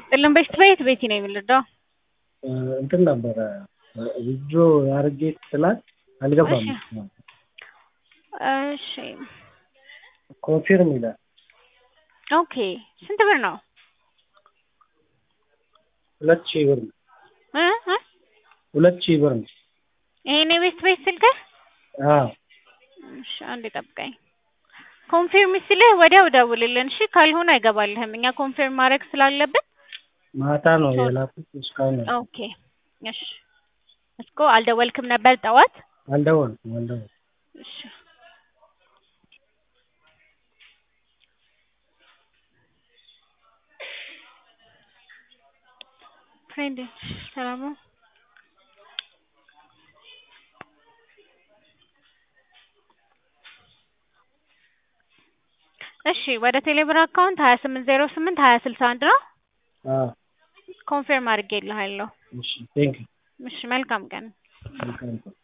ጥልን በሽት በየት ቤቲ ነው የምንረዳው? እንትን ነበረ ዊዝድሮ አድርጌ ስላት አልገባም። እሺ ኮንፊርም ይላል። ኦኬ ስንት ብር ነው? ሁለት ሺህ ብር ነው። እ እ ሁለት ሺህ ብር ነው። ይሄን የቤት ቤት ስልክህ? አዎ እሺ አንዴ ጠብቀኝ። ኮንፊርም ሲልህ ወዲያው ደውልልን እሺ። ካልሆነ አይገባልህም። እኛ ኮንፊርም ማድረግ ስላለብን ማታ ነው የላኩት እስካሁን ነው። ኦኬ እሺ። እስኮ አልደወልክም ነበር ጠዋት? አልደወልኩም አልደወልኩም። እሺ ፍሬንድ ሰላም ነው? እሺ ወደ ቴሌብር አካውንት ሀያ ስምንት ዜሮ ስምንት ሀያ ስልሳ አንድ ነው። አዎ ኮንፊርም አድርጌልሃለሁ። እሺ ቴንክ ዩ እሺ መልካም ቀን። መልካም ቀን።